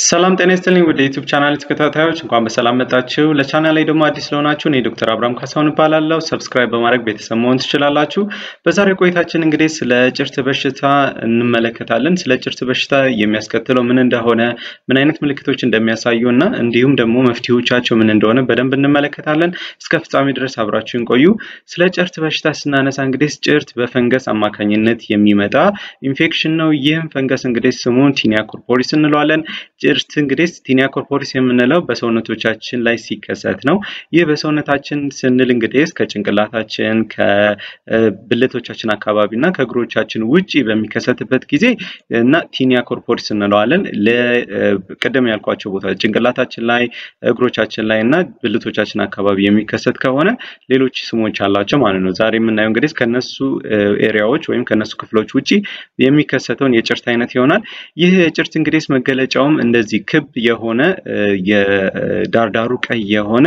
ሰላም ጤና ይስጥልኝ ወደ ዩቲዩብ ቻናል ተከታታዮች እንኳን በሰላም መጣችሁ። ለቻናል ላይ ደግሞ አዲስ ለሆናችሁ እኔ ዶክተር አብርሃም ካሳሁን እባላለሁ። ሰብስክራይብ በማድረግ ቤተሰብ መሆን ትችላላችሁ። በዛሬው ቆይታችን እንግዲህ ስለ ጭርት በሽታ እንመለከታለን። ስለ ጭርት በሽታ የሚያስከትለው ምን እንደሆነ፣ ምን አይነት ምልክቶች እንደሚያሳዩ እና እንዲሁም ደግሞ መፍትሄዎቻቸው ምን እንደሆነ በደንብ እንመለከታለን። እስከ ፍጻሜ ድረስ አብራችሁን ቆዩ። ስለ ጭርት በሽታ ስናነሳ እንግዲህ ጭርት በፈንገስ አማካኝነት የሚመጣ ኢንፌክሽን ነው። ይህም ፈንገስ እንግዲህ ስሙን ቲኒያ ኮርፖሪስ እንለዋለን። ጭርት እንግዲህ ቲኒያ ኮርፖሪስ የምንለው በሰውነቶቻችን ላይ ሲከሰት ነው። ይህ በሰውነታችን ስንል እንግዲህ ከጭንቅላታችን ከብልቶቻችን አካባቢ እና ከእግሮቻችን ውጪ በሚከሰትበት ጊዜ እና ቲኒያ ኮርፖሪስ እንለዋለን። ቅድም ያልኳቸው ቦታ ጭንቅላታችን ላይ፣ እግሮቻችን ላይ እና ብልቶቻችን አካባቢ የሚከሰት ከሆነ ሌሎች ስሞች አላቸው ማለት ነው። ዛሬ የምናየው እንግዲህ ከነሱ ኤሪያዎች ወይም ከነሱ ክፍሎች ውጪ የሚከሰተውን የጭርት አይነት ይሆናል። ይህ የጭርት እንግዲህ መገለጫውም እንደዚህ ክብ የሆነ የዳርዳሩ ቀይ የሆነ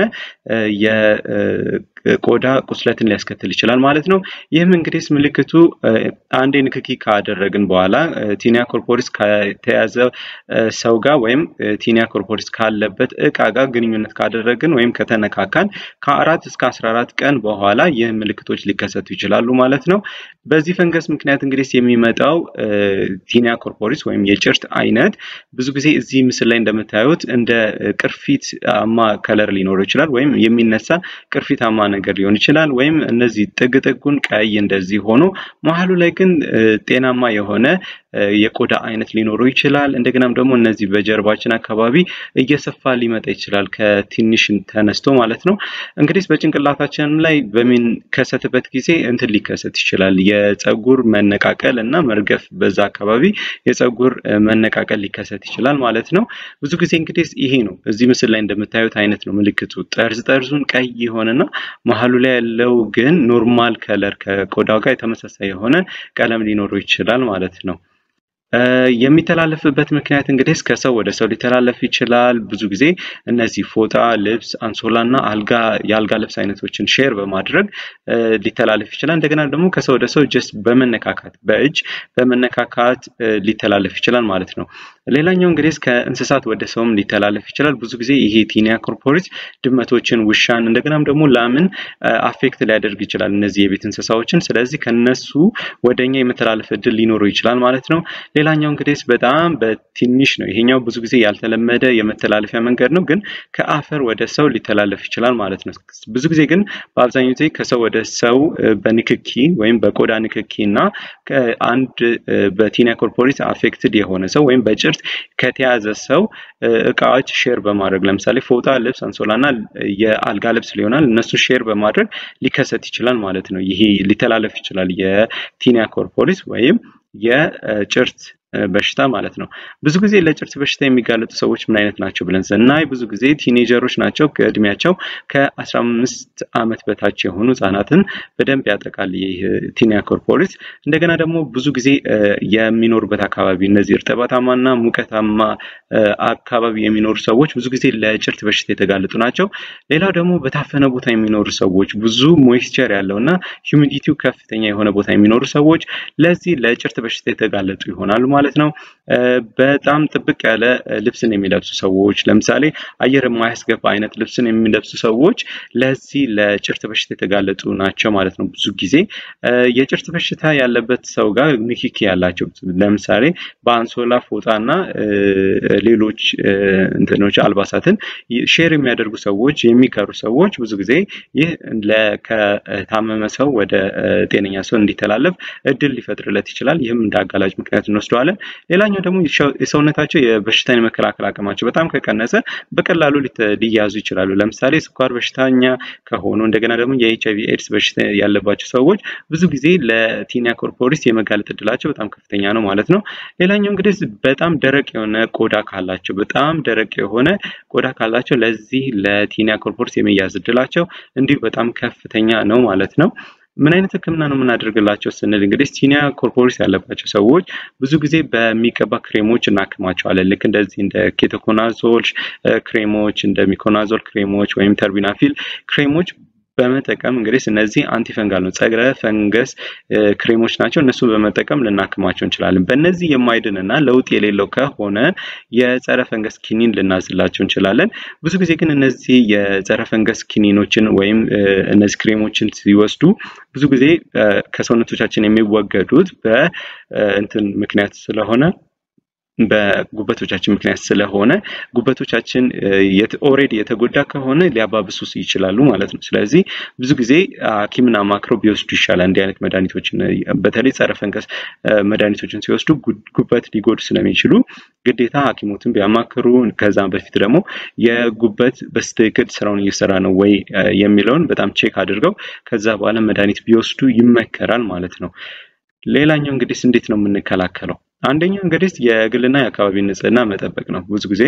የቆዳ ቁስለትን ሊያስከትል ይችላል ማለት ነው። ይህም እንግዲህ ምልክቱ አንዴ ንክኪ ካደረግን በኋላ ቲኒያ ኮርፖሪስ ከተያዘ ሰው ጋር ወይም ቲኒያ ኮርፖሪስ ካለበት እቃ ጋር ግንኙነት ካደረግን ወይም ከተነካካን ከአራት እስከ አስራ አራት ቀን በኋላ ይህ ምልክቶች ሊከሰቱ ይችላሉ ማለት ነው። በዚህ ፈንገስ ምክንያት እንግዲህ የሚመጣው ቲኒያ ኮርፖሪስ ወይም የጭርት አይነት ብዙ ጊዜ እዚህ ምስል ላይ እንደምታዩት እንደ ቅርፊታማ ከለር ሊኖረው ይችላል፣ ወይም የሚነሳ ቅርፊታማ ነገር ሊሆን ይችላል። ወይም እነዚህ ጥግ ጥጉን ቀይ እንደዚህ ሆኖ መሀሉ ላይ ግን ጤናማ የሆነ የቆዳ አይነት ሊኖረው ይችላል። እንደገናም ደግሞ እነዚህ በጀርባችን አካባቢ እየሰፋ ሊመጣ ይችላል ከትንሽ ተነስቶ ማለት ነው። እንግዲህ በጭንቅላታችንም ላይ በሚከሰትበት ጊዜ እንትን ሊከሰት ይችላል የፀጉር መነቃቀል እና መርገፍ በዛ አካባቢ የፀጉር መነቃቀል ሊከሰት ይችላል ማለት ነው። ብዙ ጊዜ እንግዲህ ይሄ ነው እዚህ ምስል ላይ እንደምታዩት አይነት ነው ምልክቱ። ጠርዝ ጠርዙን ቀይ የሆነና መሀሉ ላይ ያለው ግን ኖርማል ከለር ከቆዳው ጋር የተመሳሳይ የሆነ ቀለም ሊኖረው ይችላል ማለት ነው። የሚተላለፍበት ምክንያት እንግዲህ ከሰው ወደ ሰው ሊተላለፍ ይችላል። ብዙ ጊዜ እነዚህ ፎጣ፣ ልብስ፣ አንሶላ እና አልጋ የአልጋ ልብስ አይነቶችን ሼር በማድረግ ሊተላለፍ ይችላል። እንደገና ደግሞ ከሰው ወደ ሰው ጀስት በመነካካት በእጅ በመነካካት ሊተላለፍ ይችላል ማለት ነው። ሌላኛው እንግዲህ ከእንስሳት ወደ ሰውም ሊተላለፍ ይችላል። ብዙ ጊዜ ይሄ ቲኒያ ኮርፖሪስ ድመቶችን፣ ውሻን እንደገናም ደግሞ ላምን አፌክት ሊያደርግ ይችላል እነዚህ የቤት እንስሳዎችን። ስለዚህ ከነሱ ወደኛ የመተላለፍ እድል ሊኖረው ይችላል ማለት ነው። ሌላኛው እንግዲህ በጣም በትንሽ ነው። ይሄኛው ብዙ ጊዜ ያልተለመደ የመተላለፊያ መንገድ ነው፣ ግን ከአፈር ወደ ሰው ሊተላለፍ ይችላል ማለት ነው። ብዙ ጊዜ ግን በአብዛኛው ጊዜ ከሰው ወደ ሰው በንክኪ ወይም በቆዳ ንክኪ እና አንድ በቲኒያ ኮርፖሪስ አፌክትድ የሆነ ሰው ወይም በጭርት ከተያዘ ሰው እቃዎች ሼር በማድረግ ለምሳሌ ፎጣ፣ ልብስ፣ አንሶላ እና የአልጋ ልብስ ሊሆናል እነሱ ሼር በማድረግ ሊከሰት ይችላል ማለት ነው። ይሄ ሊተላለፍ ይችላል የቲኒያ ኮርፖሪስ ወይም የጭርት በሽታ ማለት ነው። ብዙ ጊዜ ለጭርት በሽታ የሚጋለጡ ሰዎች ምን አይነት ናቸው ብለን ስናይ ብዙ ጊዜ ቲኔጀሮች ናቸው። ከእድሜያቸው ከ15 ዓመት በታች የሆኑ ህጻናትን በደንብ ያጠቃል ይህ ቲኒያ ኮርፖሪስ። እንደገና ደግሞ ብዙ ጊዜ የሚኖሩበት አካባቢ እነዚህ እርጥበታማና ሙቀታማ አካባቢ የሚኖሩ ሰዎች ብዙ ጊዜ ለጭርት በሽታ የተጋለጡ ናቸው። ሌላው ደግሞ በታፈነ ቦታ የሚኖሩ ሰዎች ብዙ ሞይስቸር ያለው እና ሂዩሚዲቲው ከፍተኛ የሆነ ቦታ የሚኖሩ ሰዎች ለዚህ ለጭርት በሽታ የተጋለጡ ይሆናሉ ማለት ነው። በጣም ጥብቅ ያለ ልብስን የሚለብሱ ሰዎች ለምሳሌ አየር የማያስገባ አይነት ልብስን የሚለብሱ ሰዎች ለዚህ ለጭርት በሽታ የተጋለጡ ናቸው ማለት ነው። ብዙ ጊዜ የጭርት በሽታ ያለበት ሰው ጋር ንክኪ ያላቸው ለምሳሌ በአንሶላ ፎጣና ሌሎች እንትኖች አልባሳትን ሼር የሚያደርጉ ሰዎች የሚቀሩ ሰዎች ብዙ ጊዜ ይህ ከታመመ ሰው ወደ ጤነኛ ሰው እንዲተላለፍ እድል ሊፈጥርለት ይችላል። ይህም እንደ አጋላጭ ምክንያት እንወስደዋለን። ሌላኛው ደግሞ የሰውነታቸው የበሽታን የመከላከል አቅማቸው በጣም ከቀነሰ በቀላሉ ሊያዙ ይችላሉ። ለምሳሌ ስኳር በሽተኛ ከሆኑ እንደገና ደግሞ የኤች አይቪ ኤድስ በሽታ ያለባቸው ሰዎች ብዙ ጊዜ ለቲኒያ ኮርፖሪስ የመጋለጥ እድላቸው በጣም ከፍተኛ ነው ማለት ነው። ሌላኛው እንግዲህ በጣም ደረቅ የሆነ ቆዳ ካላቸው በጣም ደረቅ የሆነ ቆዳ ካላቸው ለዚህ ለቲኒያ ኮርፖሪስ የመያዝ እድላቸው እንዲሁ በጣም ከፍተኛ ነው ማለት ነው። ምን አይነት ህክምና ነው የምናደርግላቸው ስንል እንግዲህ ቲኒያ ኮርፖሪስ ያለባቸው ሰዎች ብዙ ጊዜ በሚቀባ ክሬሞች እናክማቸዋለን። ልክ እንደዚህ እንደ ኬቶኮናዞል ክሬሞች፣ እንደ ሚኮናዞል ክሬሞች ወይም ተርቢናፊል ክሬሞች በመጠቀም እንግዲህ እነዚህ አንቲፈንጋል ነው ጸረ ፈንገስ ክሬሞች ናቸው። እነሱን በመጠቀም ልናክማቸው እንችላለን። በእነዚህ የማይድን እና ለውጥ የሌለው ከሆነ የጸረ ፈንገስ ኪኒን ልናዝላቸው እንችላለን። ብዙ ጊዜ ግን እነዚህ የጸረ ፈንገስ ኪኒኖችን ወይም እነዚህ ክሬሞችን ሲወስዱ ብዙ ጊዜ ከሰውነቶቻችን የሚወገዱት በእንትን ምክንያት ስለሆነ በጉበቶቻችን ምክንያት ስለሆነ ጉበቶቻችን ኦልሬዲ የተጎዳ ከሆነ ሊያባብሱ ይችላሉ ማለት ነው። ስለዚህ ብዙ ጊዜ ሐኪምን አማክረው ቢወስዱ ይሻላል። እንዲህ አይነት መድኃኒቶችን በተለይ ጸረ ፈንገስ መድኃኒቶችን ሲወስዱ ጉበት ሊጎዱ ስለሚችሉ ግዴታ ሐኪሞትን ቢያማክሩ ከዛም በፊት ደግሞ የጉበት በስትክክል ስራውን እየሰራ ነው ወይ የሚለውን በጣም ቼክ አድርገው ከዛ በኋላ መድኃኒት ቢወስዱ ይመከራል ማለት ነው። ሌላኛው እንግዲህ እንዴት ነው የምንከላከለው? አንደኛው እንግዲህ የግልና የአካባቢ ንጽህና መጠበቅ ነው። ብዙ ጊዜ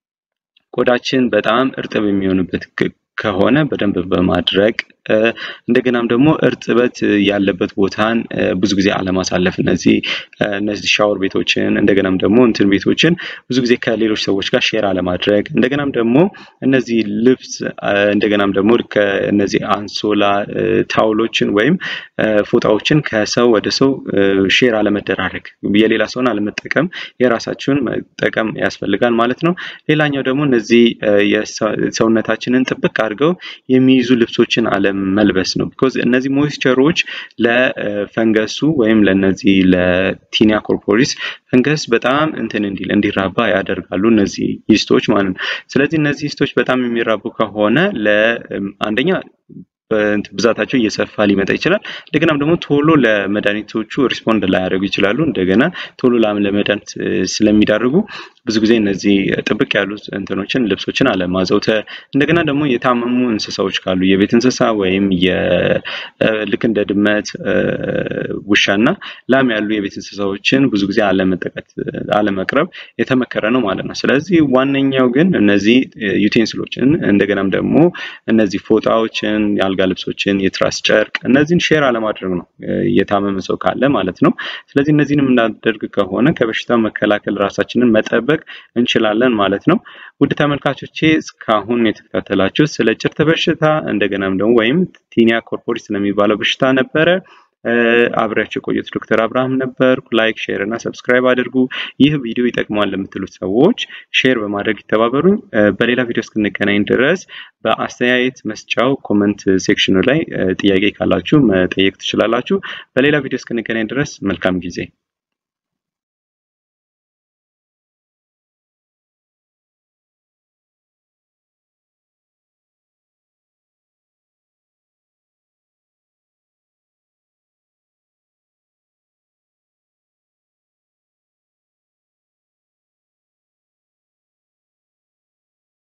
ቆዳችን በጣም እርጥብ የሚሆንበት ከሆነ በደንብ በማድረቅ እንደገናም ደግሞ እርጥበት ያለበት ቦታን ብዙ ጊዜ አለማሳለፍ እነዚህ እነዚህ ሻወር ቤቶችን እንደገናም ደግሞ እንትን ቤቶችን ብዙ ጊዜ ከሌሎች ሰዎች ጋር ሼር አለማድረግ እንደገናም ደግሞ እነዚህ ልብስ እንደገናም ደግሞ እነዚህ አንሶላ ታውሎችን ወይም ፎጣዎችን ከሰው ወደ ሰው ሼር አለመደራረግ የሌላ ሰውን አለመጠቀም የራሳችሁን መጠቀም ያስፈልጋል ማለት ነው። ሌላኛው ደግሞ እነዚህ ሰውነታችንን ጥብቅ አድርገው የሚይዙ ልብሶችን አለ መልበስ ነው። ቢኮዝ እነዚህ ሞይስቸሮች ለፈንገሱ ወይም ለነዚህ ለቲኒያ ኮርፖሪስ ፈንገስ በጣም እንትን እንዲል እንዲራባ ያደርጋሉ እነዚህ ይስቶች ማለት ነው። ስለዚህ እነዚህ ይስቶች በጣም የሚራቡ ከሆነ ለአንደኛ ብዛታቸው እየሰፋ ሊመጣ ይችላል። እንደገናም ደግሞ ቶሎ ለመድኃኒቶቹ ሪስፖንድ ላያደርጉ ይችላሉ። እንደገና ቶሎ ለመድኃኒት ስለሚዳርጉ ብዙ ጊዜ እነዚህ ጥብቅ ያሉ እንትኖችን ልብሶችን አለማዘውተር፣ እንደገና ደግሞ የታመሙ እንስሳዎች ካሉ የቤት እንስሳ ወይም ልክ እንደ ድመት፣ ውሻና ላም ያሉ የቤት እንስሳዎችን ብዙ ጊዜ አለመጠቀት አለመቅረብ የተመከረ ነው ማለት ነው። ስለዚህ ዋነኛው ግን እነዚህ ዩቴንስሎችን እንደገናም ደግሞ እነዚህ ፎጣዎችን የአልጋ ልብሶችን፣ የትራስ ጨርቅ እነዚህን ሼር አለማድረግ ነው የታመመ ሰው ካለ ማለት ነው። ስለዚህ እነዚህንም እናደርግ ከሆነ ከበሽታው መከላከል ራሳችንን መጠበቅ እንችላለን ማለት ነው። ውድ ተመልካቾቼ እስካሁን የተከታተላችሁ ስለ ጭርት በሽታ እንደገናም ደግሞ ወይም ቲኒያ ኮርፖሪስ ስለሚባለው በሽታ ነበረ። አብሬያቸው የቆየሁት ዶክተር አብርሃም ነበርኩ። ላይክ፣ ሼር እና ሰብስክራይብ አድርጉ። ይህ ቪዲዮ ይጠቅማል ለምትሉት ሰዎች ሼር በማድረግ ይተባበሩኝ። በሌላ ቪዲዮ እስክንገናኝ ድረስ በአስተያየት መስጫው ኮመንት ሴክሽኑ ላይ ጥያቄ ካላችሁ መጠየቅ ትችላላችሁ። በሌላ ቪዲዮ እስክንገናኝ ድረስ መልካም ጊዜ